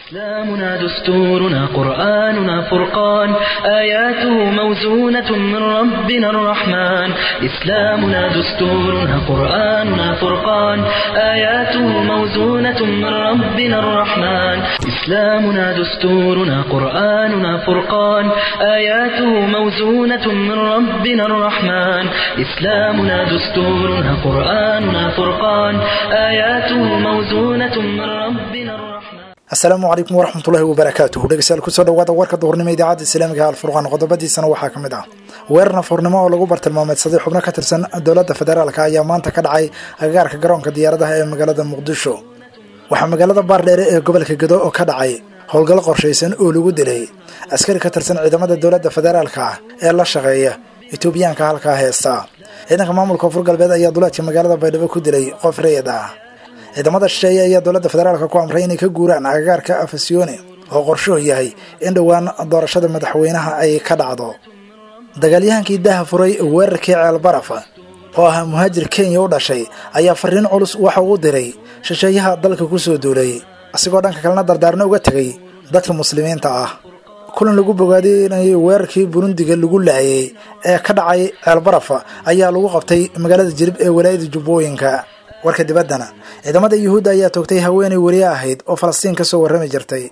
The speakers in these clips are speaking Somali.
إسلامنا دستورنا قرآننا فرقان آياته موزونة من ربنا الرحمن إسلامنا دستورنا قرآننا فرقان آياته موزونة من ربنا الرحمن إسلامنا دستورنا قرآننا فرقان آياته موزونة من ربنا الرحمن إسلامنا دستورنا قرآننا فرقان آياته موزونة من ربنا الرحمن asalaamu calaykum waraxmatullahi wabarakaatuhu dhegeystayaal kusoo dhawaada warka duhurnimo idaacadda islaamiga alfurqaan qodobadiisana waxaa ka mid ah weerar nafuurnimo oo lagu bartilmaameedsaday xubno ka tirsan dowladda federaalka ayaa maanta ka dhacay agagaarka garoonka diyaaradaha ee magaalada muqdisho waxaa magaalada baardheere ee gobolka gedo oo ka dhacay howlgal qorshaysan oo lagu dilay askari ka tirsan ciidamada dowladda federaalka ah ee la shaqeeya etoobiyaanka halkaa heesta ciidanka maamulka koonfur galbeed ayaa duleedka magaalada baydhabo ku dilay qof rayid ah ciidamada shisheeye ayaa dowladda federaalka ku amray inay ka guuraan agagaarka afasione oo qorshuhu yahay in dhowaan doorashada madaxweynaha ay ka dhacdo dagaalyahankii daha furay weerarkii ceelbaraf oo ahaa muhaajir kenya u dhashay ayaa fariin culus waxa uu diray shisheeyaha dalka kusoo duulay asigoo dhanka kalena dardaarno uga tegay dadka muslimiinta ah kulan lagu bogaadinayay weerarkii burundiga lagu laayay ee ka dhacay ceelbaraf ayaa lagu qabtay magaalada jirib ee walaayada jubbooyinka warka dibaddana ciidamada yuhuudda ayaa toogtay haweenay weriye ahayd oo falastiin ka soo warrami jirtay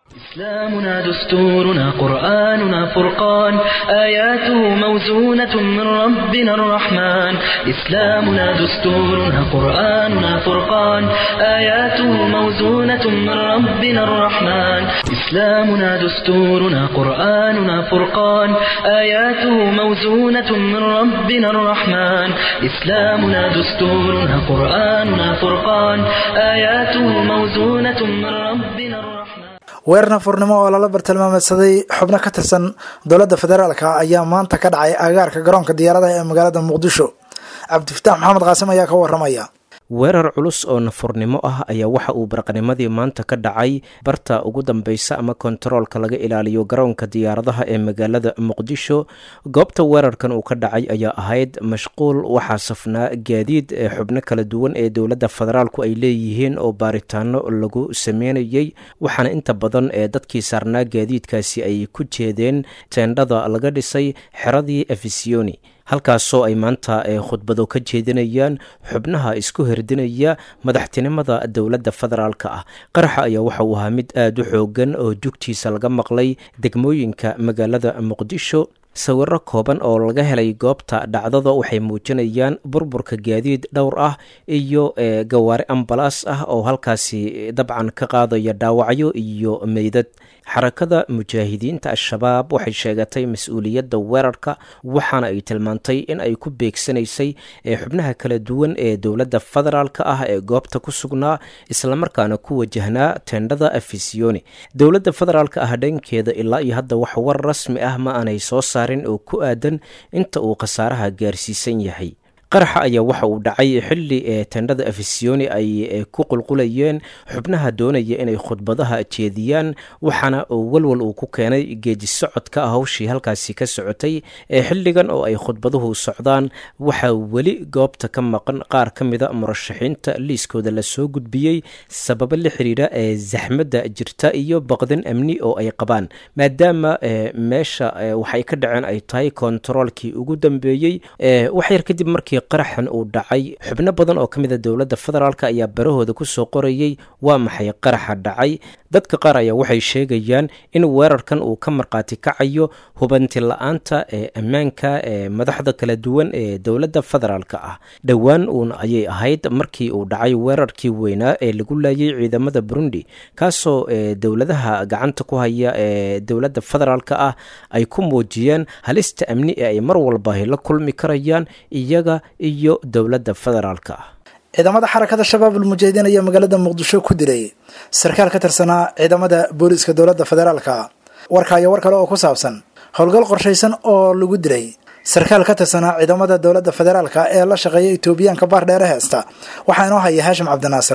إسلامنا دستورنا قرآننا فرقان آياته موزونة من ربنا الرحمن إسلامنا دستورنا قرآننا فرقان آياته موزونة من ربنا الرحمن إسلامنا دستورنا قرآننا فرقان آياته موزونة من ربنا الرحمن إسلامنا دستورنا قرآننا فرقان آياته موزونة من ربنا الرحمن weerar nafuurnimo oo lala bartilmaameedsaday xubno ka tirsan dowladda federaalka ayaa maanta ka dhacay agaarka garoonka diyaaradaha ee magaalada muqdisho cabdifataax maxamed qaasim ayaa ka waramaya weerar culus oo nafurnimo ah ayaa waxa uu baraqnimadii maanta ka dhacay barta ugu dambeysa ama kontaroolka laga ilaaliyo garoonka diyaaradaha ee magaalada muqdisho goobta weerarkan uu ka dhacay ayaa ahayd mashquul waxaa safnaa gaadiid ee xubno kala duwan ee dowladda federaalku ay leeyihiin oo baaritaano lagu sameynayay waxaana inta badan ee dadkii saarnaa gaadiidkaasi ay ku jeedeen teendhada laga dhisay xeradii efisioni halkaasoo ay maanta khudbado ka jeedinayaan xubnaha isku herdinaya madaxtinimada dowladda federaalka ah qaraxa ayaa waxa uu ahaa mid aada u xoogan oo jugtiisa laga maqlay degmooyinka magaalada muqdisho sawiro kooban oo laga helay goobta dhacdada waxay muujinayaan burburka gaadiid dhowr ah iyo gawaari ambalaas ah oo halkaasi dabcan ka qaadaya dhaawacyo iyo meydad xarakada mujaahidiinta al-shabaab waxay sheegatay mas-uuliyadda weerarka waxaana ay tilmaantay in ay ku beegsanaysay xubnaha kala duwan ee dowladda federaalka ah ee goobta ku sugnaa islamarkaana ku wajahnaa teendhada afisioni dowladda federaalka ah dhankeeda ilaa iyo hadda wax war rasmi ah ma aanay soo saarin oo ku aadan inta uu khasaaraha gaarsiisan yahay qaraxa ayaa waxa uu dhacay xilli ee tendhada afisioni ay ku qulqulayeen xubnaha doonaya inay khudbadaha jeediyaan waxaana uu walwal uu ku keenay geeji socodka hawshii halkaasi ka socotay ee xilligan oo ay khudbaduhu socdaan waxaa weli goobta ka maqan qaar ka mida murashaxiinta liiskooda lasoo gudbiyey sababo la xiriira ee zaxmadda jirta iyo baqdin amni oo ay qabaan maadaama meesha waxay ka dhaceen ay tahay kontaroolkii ugu dambeeyey waxyar kadib markii qaraxan uu dhacay xubno badan oo ka mid a dowladda federaalk ayaa barahooda kusoo qorayay waa maxay qaraxa dhacay dadka qaar ayaa waxay sheegayaan in weerarkan uu ka markhaati kacayo hubanti la-aanta ee ammaanka ee madaxda kala duwan ee dowladda federaalka ah dhowaan uun ayay ahayd markii uu dhacay weerarkii weynaa ee lagu laayay ciidamada burundi kaasoo dowladaha gacanta ku haya ee dowladda federaalka ah ay ku muujiyeen halista amni ee ay mar walba la kulmi karayaan iyaga iyo dowladda federaalka ah ciidamada xarakada shabaab ulmujaahidiin ayaa magaalada muqdisho ku dilay sarkaal ka tirsanaa ciidamada booliiska dowladda federaalka warka iyo war kale oo ku saabsan howlgal qorshaysan oo lagu dilay sarkaal ka tirsanaa ciidamada dowladda federaalka ee la shaqeeya etoobiyaanka baar dheere heesta waxaa inoo haya haashim cabdinaasir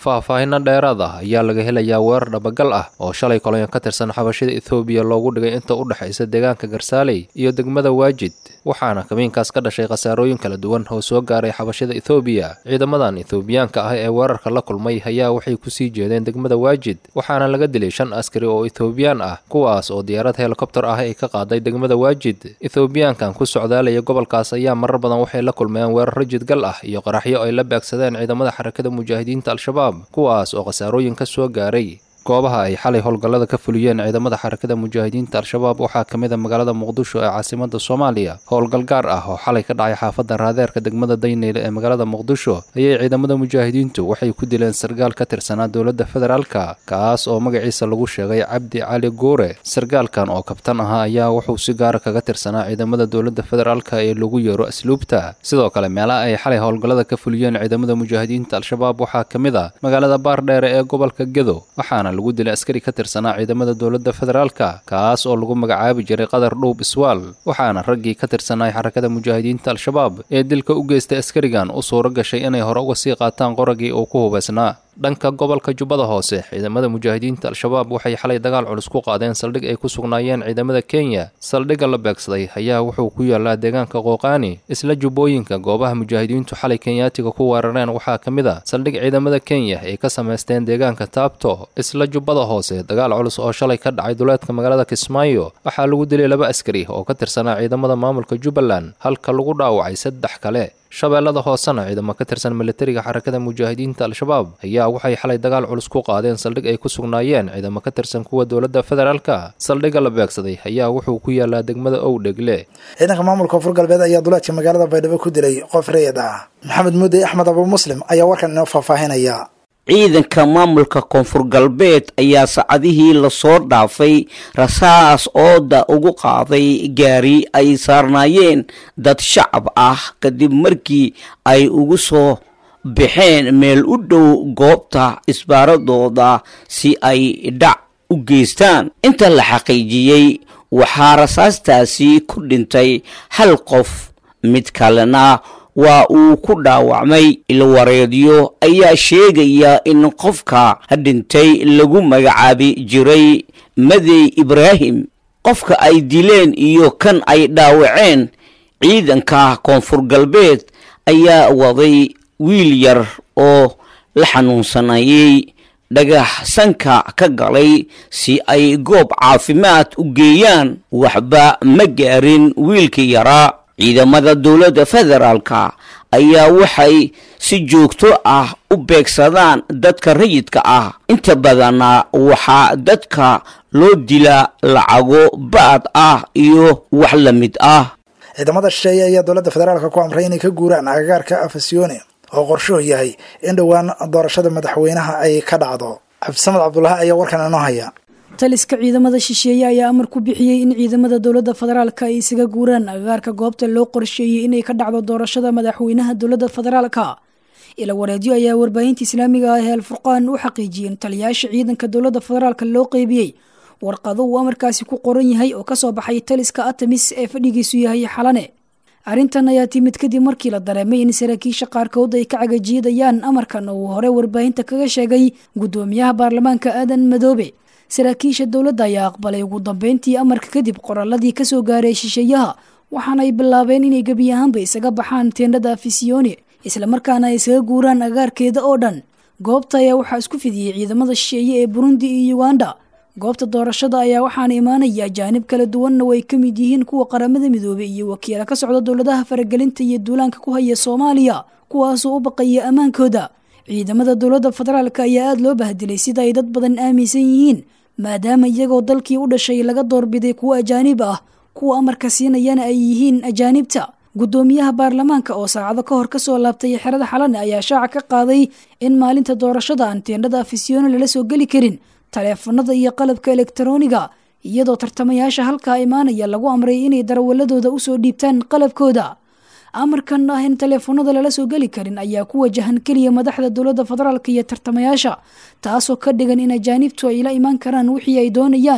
faahfaahinno dheeraad ah ayaa laga helayaa weerar dhabagal ah oo shalay kolonyo ka tirsan xabashida ethoobiya loogu dhigay inta u dhexaysa deegaanka garsaaley iyo degmada waajid waxaana kamiinkaas ka dhashay khasaarooyin kala duwan oo soo gaaray xabashida ethoobiya ciidamadan ethoobiyaanka ah ee weerarka la kulmay ayaa waxay kusii jeedeen degmada waajid waxaana laga dilay shan askari oo ethoobiyan ah kuwaas oo diyaarad helikobtar ah ay ka qaaday degmada waajid ethoobiyaankan ku socdaalaya gobolkaas ayaa marar badan waxay la kulmeen weeraro jidgal ah iyo qaraxyo ay la beegsadeen ciidamada xarakada mujaahidiinta al-shabaab kuwaas oo khasaarooyin ka soo gaaray goobaha ay xalay howlgallada ka fuliyeen ciidamada xarakada mujaahidiinta al-shabaab waxaa ka mid a magaalada muqdisho ee caasimada soomaaliya howlgal gaar ah oo xalay ka dhacay xaafadda raadeerka degmada dayneyle ee magaalada muqdisho ayay ciidamada mujaahidiintu waxay ku dileen sargaal ka tirsanaa dowladda federaalka kaas oo magaciisa lagu sheegay cabdi cali guure sargaalkan oo kabtan ahaa ayaa wuxuu si gaara kaga tirsanaa ciidamada dowladda federaalka ee lagu yeero asluubta sidoo kale meelaha ay xalay howlgallada ka fuliyeen ciidamada mujaahidiinta al-shabaab waxaa ka mid a magaalada baardheere ee gobolka gedo waxaana lagu dilay askari ka tirsanaa ciidamada dowladda federaalka kaas oo lagu magacaabi jiray qadar dhuub iswaal waxaana raggii ka tirsanay xarakada mujaahidiinta al-shabaab ee dilka u geystay askarigan u suuro gashay inay hore uga sii qaataan qoragii uu ku hubaysnaa dhanka gobolka jubbada hoose ciidamada mujaahidiinta al-shabaab waxay xalay dagaal culus ku qaadeen saldhig ay ku sugnaayeen ciidamada kenya saldhigga la beegsaday ayaa wuxuu ku yaalaa deegaanka qooqaani isla jubbooyinka goobaha mujaahidiintu xalay kenyaatiga ku weerareen waxaa ka mid a saldhig ciidamada kenya ay ka samaysteen deegaanka taabto isla jubbada hoose dagaal culus oo shalay ka dhacay duleedka magaalada kismaayo waxaa lagu dilay laba askari oo ka tirsanaa ciidamada maamulka jubbaland halka lagu dhaawacay saddex kale shabeellada hoosena ciidamo ka tirsan militariga xarakada mujaahidiinta al-shabaab ayaa waxay xalay dagaal culus ku qaadeen saldhig ay ku sugnaayeen ciidamo ka tirsan kuwa dowladda federaalka saldhigga la beegsaday ayaa wuxuu ku yaalaa degmada owdhegle ciidanka maamulka koonfur galbeed ayaa duleedka magaalada baydhabo ku dilay qof rayid ah maxamed muudey axmed abu muslim ayaa warkan inoo faahfaahinaya ciidanka maamulka koonfur galbeed ayaa saacadihii lasoo dhaafay rasaas ooda ugu qaaday gaari ay saarnaayeen dad shacab ah kadib markii ay ugu soo baxeen meel u dhow goobta isbaaradooda si ay dhac u geystaan inta la xaqiijiyey waxaa rasaastaasi ku dhintay hal qof mid kalena waa uu ku dhaawacmay ilwareedyo ayaa sheegaya in qofka dhintay lagu magacaabi jiray madey ibraahim qofka ay dileen iyo kan ay dhaawaceen ciidanka koonfur galbeed ayaa waday wiil yar oo la xanuunsanayay dhagax sanka ka galay si ay goob caafimaad u geeyaan waxba ma gaarin wiilkii yaraa ciidamada dowladda federaalka ayaa waxay si joogto ah u beegsadaan dadka rayidka ah inta badanna waxaa dadka loo dilaa lacago ba'ad ah iyo wax la mid ah ciidamada shisheeye ayaa dowladda federaalka ku amray inay ka guuraan agagaarka afasione oo qorshuhu yahay in dhowaan doorashada madaxweynaha ay ka dhacdo cabdisamad cabdulaahi ayaa warkan inoo haya taliska ciidamada shisheeye ayaa amar ku bixiyey in ciidamada dowladda federaalka ay isaga guuraan agagaarka goobta loo qorsheeyey inay ka dhacdo doorashada madaxweynaha dowladda federaalka ila wareedyo ayaa warbaahinta islaamiga ah ee alfurqaan u xaqiijiyey in taliyaasha ciidanka dowladda federaalka loo qeybiyey warqado uu amarkaasi ku qoran yahay oo kasoo baxay taliska atamis ee fadhigiisu yahay xalane arrintan ayaa timid kadib markii la dareemay in saraakiisha qaarkood ay ka cagajiidayaan amarkan oo uu hore warbaahinta kaga sheegay guddoomiyaha baarlamaanka aadan madoobe saraakiisha dowladda ayaa aqbalay ugu dambeyntii amarka kadib qoraaladii kasoo gaaray shisheeyaha waxaana ay bilaabeen inay gebi ahaanba isaga baxaan teendhada afisione islamarkaana ay isaga guuraan agaarkeeda oo dhan goobta ayaa waxaa isku fidiyey ciidamada shisheeye ee burundi iyo uganda goobta doorashada ayaa waxaana imaanaya ajaanib kala duwanna way ka mid yihiin kuwa qaramada midoobey iyo wakiila ka socda dowladaha faragelinta iyo duulaanka ku haya soomaaliya kuwaasoo u baqaya ammaankooda ciidamada dowladda federaalk ayaa aada loo bahdilay sida ay dad badan aaminsan yihiin maadaama iyagoo dalkii u dhashay laga doorbiday kuwo ajaanib ah kuwa amarka siinayana ay yihiin ajaanibta guddoomiyaha baarlamaanka oo saacado ka hor kasoo laabtay xerada xalane ayaa shaaca ka qaaday in maalinta doorashada aan teendhada afisyoone lala soo geli karin taleefanada iyo qalabka elektarooniga iyadoo tartamayaasha halkaa imaanaya lagu amray inay darawaladooda usoo dhiibtaan qalabkooda amarkan ah in taleefanada lala soo geli karin ayaa ku wajahan keliya madaxda dowladda federaalk iyo tartamayaasha taasoo ka dhigan in ajaanibtu ay la imaan karaan wixii ay doonayaan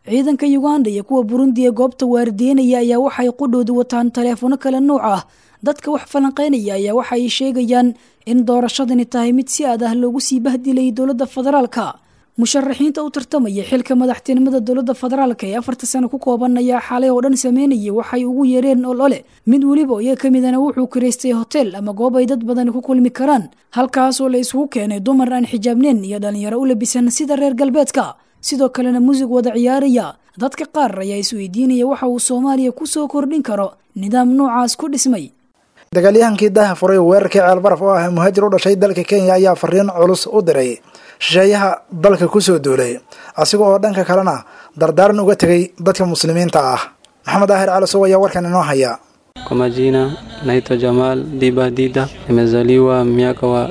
ciidanka uganda iyo kuwa burundi ee goobta waardiyenaya ayaa waxay qudhoodu wataan taleefono kale nuuc ah dadka wax falanqeynaya ayaa waxa ay sheegayaan in doorashadani tahay mid si aad ah loogu sii bahdilayay dowladda federaalka musharaxiinta u tartamaya xilka madaxtinimada dowladda federaalka ee afarta sano ku kooban ayaa xalay oo dhan sameynayay waxay ugu yeereen olole mid weliba oo iyaga ka midana wuxuu kiraystay hotel ama goob ay dad badani ku kulmi karaan halkaasoo la isugu keenay dumar aan xijaabneen iyo dhalinyaro u labisan sida reer galbeedka sidoo kalena muusig wada ciyaaraya dadka qaar ayaa isweydiinaya waxa uu soomaaliya ku soo kordhin karo nidaam noocaas ku dhismay dagaalyahankii daaha furay weerarkii ceelbaraf oo ah muhaajir u dhashay dalka kenya ayaa fariin culus u diray shisheeyaha dalka kusoo duulay asiga oo dhanka kalena dardaaran uga tegay dadka muslimiinta ah maxamed daahir calasow ayaa warkan inoo haya Kwa majina naitwa Jamal Diba Dida, nimezaliwa miaka wa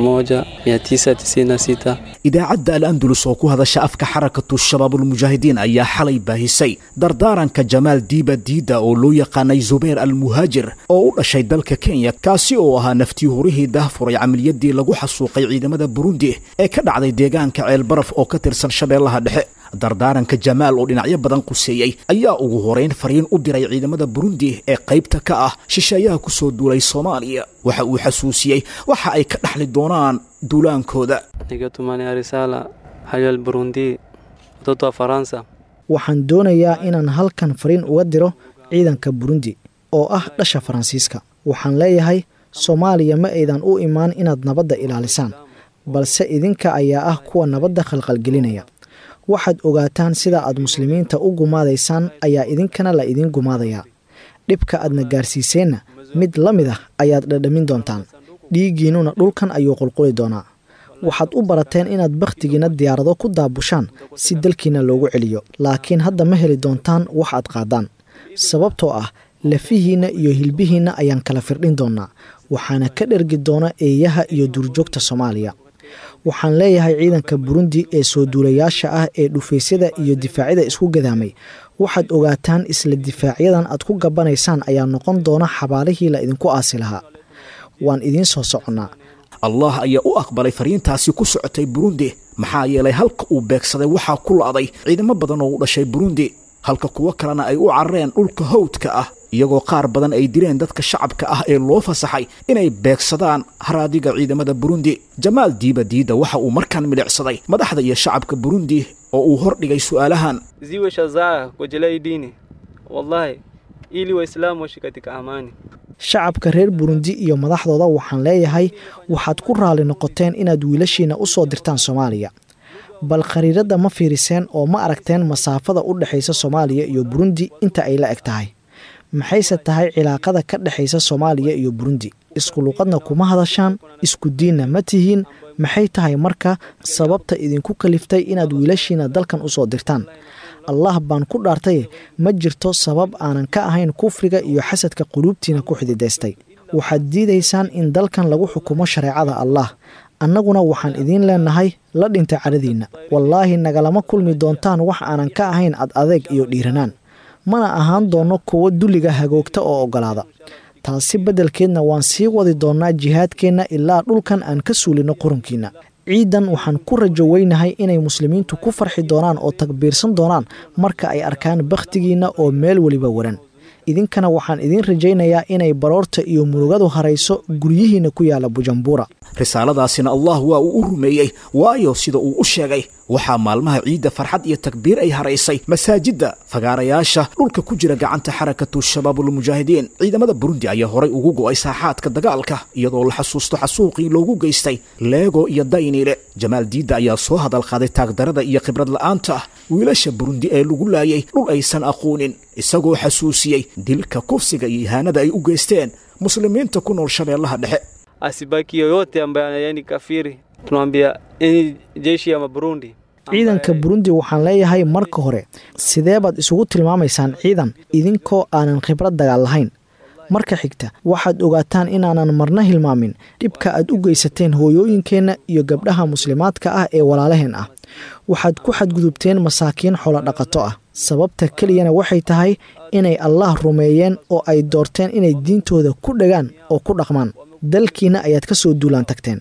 1996. idaacadda al andalus oo ku hadasha afka xarakatu shabaabulmujaahidiin ayaa xalay baahisay dardaaranka jamaal diiba diida oo loo yaqaanay zubayr al muhaajir oo u dhashay dalka kenya kaasi oo ahaa naftii hurihii dahfuray camaliyadii lagu xasuuqay ciidamada burundi ee ka dhacday deegaanka ceelbaraf oo ka tirsan shabeellaha dhexe dardaaranka jamaal oo dhinacyo badan quseeyey ayaa ugu horeyn fariin u diray ciidamada burundi ee qaybta ka ah shisheeyaha kusoo duulay soomaaliya waxa uu xasuusiyey waxa ay ka dhaxli doonaan duulaankooda Ningetumania risala hayal Burundi, watoto wa Faransa. waxaan doonayaa inaan halkan fariin uga diro ciidanka burundi oo ah dhasha faransiiska waxaan leeyahay soomaaliya ma aydan u imaan inaad nabadda ilaalisaan balse idinka ayaa ah kuwa nabadda khalqalgelinaya waxaad ogaataan sida aad muslimiinta u gumaadaysaan ayaa idinkana la idin gumaadayaa dhibka aadna gaarsiiseenna mid la mid ah ayaad dhadhamin doontaan dhiiggiinnuna dhulkan ayuu qulquli doonaa waxaad u barateen inaad bakhtigiinna diyaarado ku daabushaan si dalkiinna loogu celiyo laakiin hadda ma heli doontaan wax aad qaadaan sababtoo ah lafihiinna iyo hilbihiinna ayaan kala firdhin doonnaa waxaana ka dhergi doona eeyaha iyo duurjoogta soomaaliya waxaan leeyahay ciidanka burundi ee soo duulayaasha ah ee dhufaysyada iyo difaacyada isku gadaamay waxaad ogaataan isla difaacyadan aad ku gabanaysaan ayaa noqon doona xabaalihii la idinku aasi lahaa waan idiin soo soconnaa allah ayaa u aqbalay fariintaasi ku socotay burundi maxaa yeelay halka uu beegsaday waxaa ku la'day ciidamo badan oo u dhashay burundi halka kuwo kalena ay u carareen dhulka hawdka ah iyagoo qaar badan ay dileen dadka shacabka ah ee loo fasaxay inay beegsadaan haraadiga ciidamada burundi jamaal diiba diida waxa uu markaan milicsaday madaxda iyo shacabka burundi oo uu hordhigay su'aalahan Ziwe shazaa kujelea hii dini, wallahi, ili Waislamu waishi katika amani. shacabka reer burundi iyo madaxdooda waxaan leeyahay waxaad ku raali noqoteen inaad wiilashiina u soo dirtaan soomaaliya bal khariiradda ma fiiriseen oo ma aragteen masaafada u dhexaysa soomaaliya iyo burundi inta ay la eg tahay maxayse tahay cilaaqada ka dhexaysa soomaaliya iyo burundi isku luqadna kuma hadashaan isku diinna ma tihiin maxay tahay marka sababta idinku kaliftay inaad wiilashiina dalkan u soo dirtaan allah baan ku dhaartaye ma jirto sabab aanan ka ahayn kufriga iyo xasadka quluubtiina ku xididaystay waxaad diidaysaan in dalkan lagu xukumo shareecada allah annaguna waxaan idiin leenahay la dhinta caradiinna wallaahi nagalama kulmi doontaan wax aanan ka ahayn ad adeeg iyo dhiiranaan mana ahaan doonno kuwo dulliga hagoogta oo oggolaada taasi beddelkeedna waan sii wadi doonnaa jihaadkeenna ilaa dhulkan aan ka suulinno qurunkiinna ciidan waxaan ku rajo weynahay inay muslimiintu ku farxi doonaan oo takbiirsan doonaan marka ay arkaan bakhtigiinna oo meel weliba waran idinkana waxaan idiin rajaynayaa inay baroorta iyo murugadu harayso guryihiinna ku yaalla bujumbura risaaladaasina allah waa uu u rumeeyey waayo sida uu u sheegay waxaa maalmaha ciidda farxad iyo takbiir ay haraysay masaajidda fagaarayaasha dhulka ku jira gacanta xarakatu shabaabulmujaahidiin ciidamada burundi ayaa horay ugu go'ay saaxaadka dagaalka iyadoo la xasuusto xasuuqii loogu geystay leego iyo dayniile jamaal diidda ayaa soo hadal qaaday taagdarada iyo khibrad la'aanta wiilasha burundi ee lagu laayay dhul aysan aqoonin isagoo xasuusiyey dilka kufsiga iyo ihaanada ay u geysteen muslimiinta ku nool shabeellaha dhexe Asibaki yoyote ambaye yani kafiri, tunamwambia enyi jeshi ya Burundi ciidanka burundi waxaan leeyahay marka hore sidee baad isugu tilmaamaysaan ciidan idinkoo aanan khibrad dagaal lahayn marka xigta waxaad ogaataan inaanan marna hilmaamin dhibka aad u geysateen hooyooyinkeenna iyo gabdhaha muslimaadka ah ee walaalaheen ah waxaad ku xadgudubteen masaakiin xoolo dhaqato ah sababta keliyana waxay tahay inay allaah rumeeyeen oo ay doorteen inay diintooda ku dhagaan oo ku dhaqmaan dalkiinna ayaad ka soo duulaan tagteen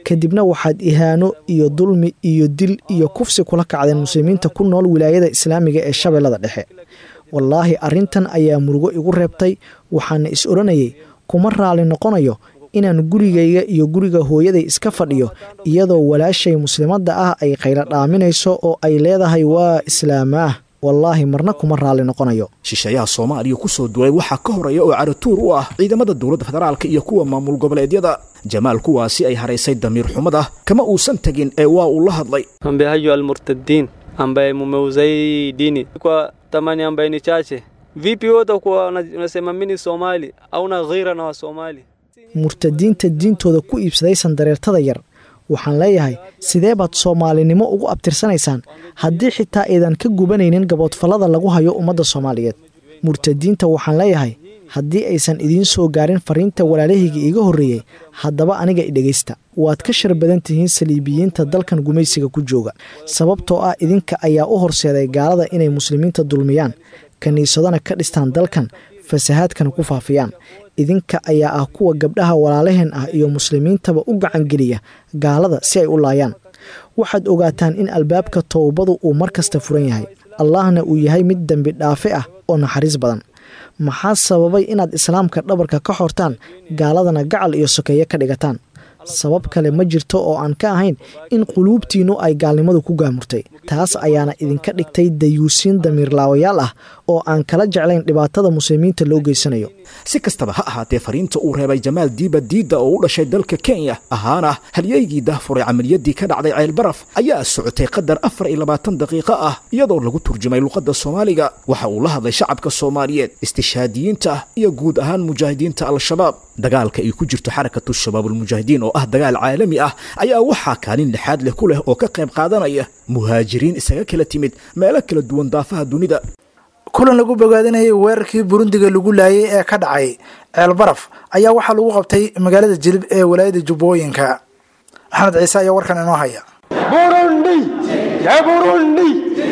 kadibna waxaad ihaano iyo dulmi iyo dil iyo kufsi kula kacdeen muslimiinta ku nool wilaayada islaamiga ee shabeellada dhexe wallaahi arrintan ayaa murugo igu reebtay waxaana is odhanayay kuma raali noqonayo inaan gurigayga iyo guriga hooyaday iska fadhiyo iyadoo walaashay muslimadda ah ay qaylo dhaaminayso oo ay leedahay waa islaamaah wallaahi marna kuma raali noqonayo shisheeyaha soomaaliya ku soo duulay waxaa ka horeeya oo caratuur u ah ciidamada dowladda federaalka iyo kuwa maamul goboleedyada jamaal kuwaasi ay haraysay damiir xumada kama uusan tegin ee waa uu la hadlay ambaye hayo almurtadiin ambaye mumeuzai dini kwa tamani ambaye ni chache vipi wote kuwa unasema mini somali auna ghira na wa somali murtadiinta diintooda ku iibsaday sandareertada yar waxaan leeyahay sidee baad soomaalinimo ugu abtirsanaysaan haddii xitaa aydan ka gubanaynin gaboodfallada lagu hayo ummadda soomaaliyeed murtadiinta waxaan leeyahay haddii aysan idiin soo gaarin fariinta walaalahayga iiga horreeyey haddaba aniga idhegaysta waad ka shar badan tihiin saliibiyiinta dalkan gumaysiga ku jooga sababtoo ah idinka ayaa u horseeday gaalada inay muslimiinta dulmiyaan kiniisadana ka dhistaan dalkan fasahaadkana ku faafiyaan idinka ayaa ah kuwa gabdhaha walaalaheen ah iyo muslimiintaba u gacangeliya gaalada si ay u laayaan waxaad ogaataan in albaabka towbadu uu mar kasta furan yahay allahna uu yahay mid dembi dhaafe ah oo naxariis badan maxaa sababay inaad islaamka dhabarka ka xortaan gaaladana gacal iyo sokeeye ka dhigataan sabab kale ma jirto oo aan ka ahayn in quluubtiinnu ay gaalnimadu ku gaamurtay taas ayaana idinka dhigtay dayuusiin damiirlaawayaal ah oo aan kala jeclayn dhibaatada muslimiinta loo geysanayo si kastaba ha ahaatee fariinta uu reebay jamaal diiba diidda oo u dhashay dalka kenya ahaana halyeygii dahfuray camaliyadii ka dhacday ceelbaraf ayaa socotay qadar afar iyo labaatan daqiiqo ah iyadoo lagu turjumay luqadda soomaaliga waxa uu la hadlay shacabka soomaaliyeed istishaadiyiinta iyo guud ahaan mujaahidiinta al-shabaab dagaalka ay ku jirto xarakatu shabaabulmujaahidiin oo ah dagaal caalami ah ayaa waxaa kaalin lixaad leh ku leh oo ka qayb qaadanaya muhaajiriin isaga kala timid meelo kala duwan daafaha dunida kulan lagu bogaadinayay weerarkii burundiga lagu laayay ee ka dhacay ceelbaraf ayaa waxaa lagu qabtay magaalada jilib ee walaayada jubbooyinka maxamed ciise ayaa warkan inoo haya burundi ya burundi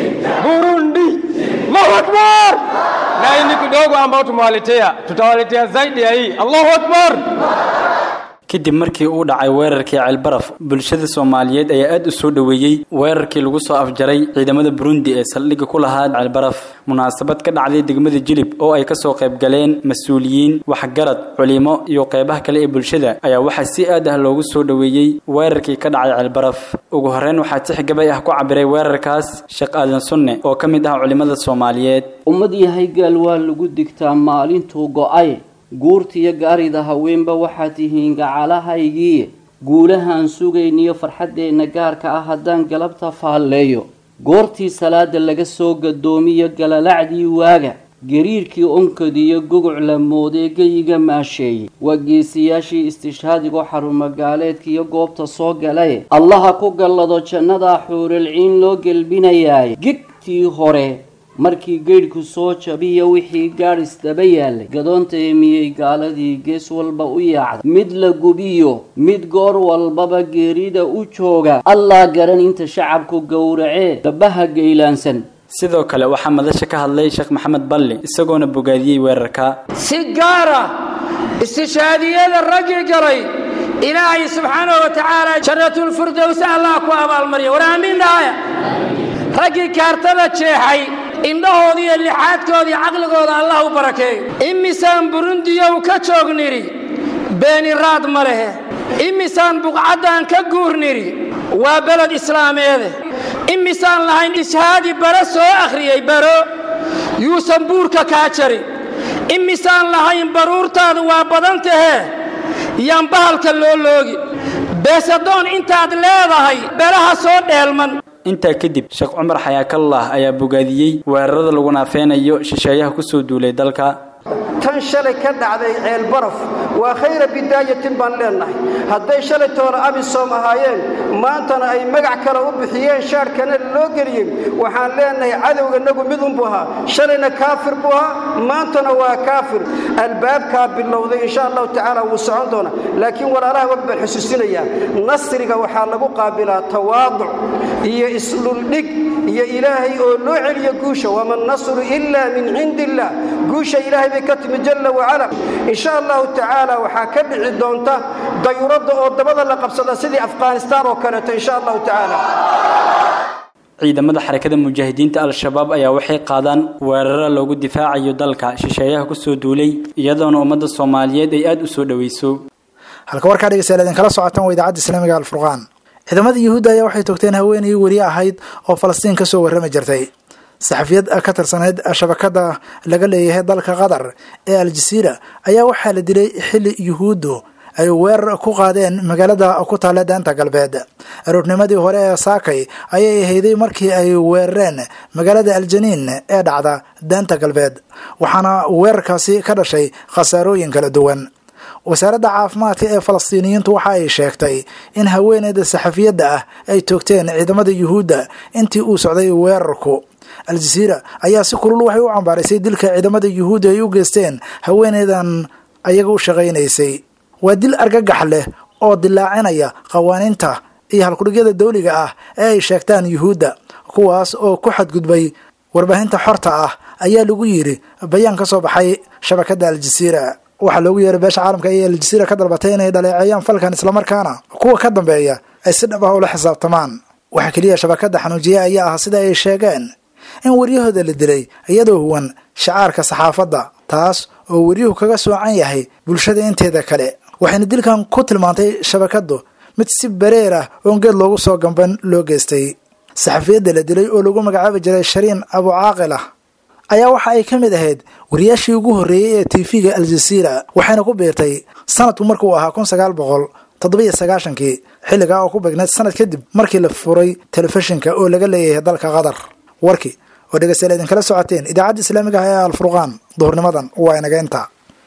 burundi allahu akbar na hii ni kidogo ambao tumewaletea tutawaletea zaidi ya hii allahu akbar kadib markii uu dhacay weerarkii ceelbaraf bulshada soomaaliyeed ayaa aad u soo dhoweeyey weerarkii lagu soo afjaray ciidamada burundi ee saldhigga ku lahaa ceelbaraf munaasabad ka dhacday degmada jilib oo ay kasoo qayb galeen mas-uuliyiin waxgarad culimo iyo qeybaha kale ee bulshada ayaa waxaa si aad ah loogu soo dhoweeyey weerarkii ka dhacay ceelbaraf ugu horreyn waxaa tix gabay ah ku cabiray weerarkaas sheekh aadan sunne oo ka mid ah culimada soomaaliyeed ummad yahay gaal waa lagu digtaa maalintuu go'ay guurtiyo gaarida haweenba waxaad tihiin gacalahaygii guulahaan sugayniyo farxaddeenna gaarka ah haddaan galabta faalleeyo goortii salaada laga soo gadoomiyo galalacdii waaga gariirkii onkadiyo guguc la moodee geyiga maasheeyey waa geesiyaashii istishhaadigoo xarumagaaleedkiiyo goobta soo galaye allaha ku gallado jannadaa xuuralciin loo gelbinayaay gigtii hore markii geydhku soo jabiya wixii gaadhis daba yaalay gadoonta emiyey gaaladii gees walba u yaacda mid la gubiyo mid goor walbaba geerida u jooga allaa garan inta shacabku gowracee dabbaha geylaansan sidoo kale waxaa madasha ka hadlay sheekh maxamed balli isagoona bogaadiyey weerarka si gaara istishaadiyada raggii galay ilaahay subxaanahu wa tacaala jannatulfirdows allah ku abaalmarya war aamiin dhahaya raggii kaartada jeexay indhahoodii iyo lixaadkoodii caqligooda allah u barakeeyo imisaan burundiyow ka joog nidhi beeni raad ma lehe imisaan buqcaddaan ka guur nidhi waa beled islaameede imisaan lahayn ishaadi bare soo akhriyey baro yuusan buurka kaa jarin imisaan lahayn baruurtaadu waa badan tahee yaan bahalka loo loogi beesadoon intaad leedahay belaha soo dheelman intaa kadib sheekh cumar xayaakallah ayaa bogaadiyey weerarada lagu naafeynayo shisheeyaha ku soo duulay dalka tan shalay ka dhacday ceelbaraf waa khayra bidaayatin baan leennahay hadday shalay toona abisoom ahaayeen maantana ay magac kale u bixiyeen shaadhkana loo geliyey waxaan leennahay cadowganagu midunbuu ahaa shalayna kaafir buu ahaa maantana waa kaafir albaabkaa bilowday insha allahu tacaala wuu socon doonaa laakiin walaalaha wag baan xusuusinayaa nasriga waxaa lagu qaabilaa tawaaduc iyo isdhuldhig iyo ilaahay oo loo celiyo guusha wama nasru ilaa min cindi illah guusha ilaahay bay ka timi jalla wacala insha allahu tacaala waxaa ka dhici doonta dayuradda oo dabada la qabsada sidii afghanistaan oo kaleeto insha allahu tacaala ciidamada xarakada mujaahidiinta al-shabaab ayaa waxay qaadaan weeraro loogu difaacayo dalka shisheeyaha kusoo duulay iyadoona ummadda soomaaliyeed ay aada u soo dhoweyso halka warkaa dhegeystayaal idinkala socotaan waa idaacadda islaamiga alfurqaan ciidamada yuhuudda ayaa waxay toogteen haweenay weri ahayd oo falastiin kasoo warrami jirtay saxafiyad ka tirsanayd shabakada laga leeyahay dalka qatar ee aljasiira ayaa waxaa la dilay xilli yuhuuddu ay weerar ku qaadeen magaalada ku taalla daanta galbeed aroornimadii hore ee saakay ayay ahayday markii ay weerareen magaalada aljaniin ee dhacda daanta galbeed waxaana weerarkaasi ka dhashay khasaarooyin kala duwan wasaaradda caafimaadka ee falastiiniyiintu waxa ay sheegtay in haweeneyda saxafiyadda ah ay toogteen ciidamada yuhuudda intii uu socday weerarku al-jasiira ayaa si kulul waxay u cambaaraysay dilka ciidamada yuhuudda ay u geysteen haweeneydan ayaga u shaqaynaysay waa dil argagax leh oo dilaacinaya qawaaniinta iyo halkudhigyada dawliga ah ee ay sheegtaan yuhuudda kuwaas oo ku xadgudbay warbaahinta xorta ah ayaa lagu yidhi bayaan ka soo baxay shabakadda aljasiira waxaa loogu yeeray beesha caalamka ee aljasiira ka dalbatay inay dhaleeceeyaan falkan islamarkaana kuwa ka dambeeya ay si dhab ah ula xisaabtamaan waxaa keliya shabakadda xanuujiye ayaa ah sida ay sheegeen in waryahooda la dilay iyadoo huwan shacaarka saxaafadda taas oo weryuhu kaga soocan yahay bulshada inteeda kale waxayna dilkan ku tilmaantay shabakaddu mid si bareer ah oon geed loogu soo gamban loo geystay saxafiyadda la dilay oo lagu magacaabi jiray shariin abu caaqil ah ayaa waxa ay ka mid ahayd wariyaashii ugu horreeyey ee tv-ga aljasiira waxayna ku biirtay sanadku markuu ahaa kun sagaal boqol toddobiyo sagaashankii xilligaa oo ku beegneed sanad kadib markii la furay telefishinka oo laga leeyahay dalka qatar warkii oo dhegeystayaal idinkala socoteen idaacadda islaamiga ah ee alfurqaan duhurnimadan waa inaga inta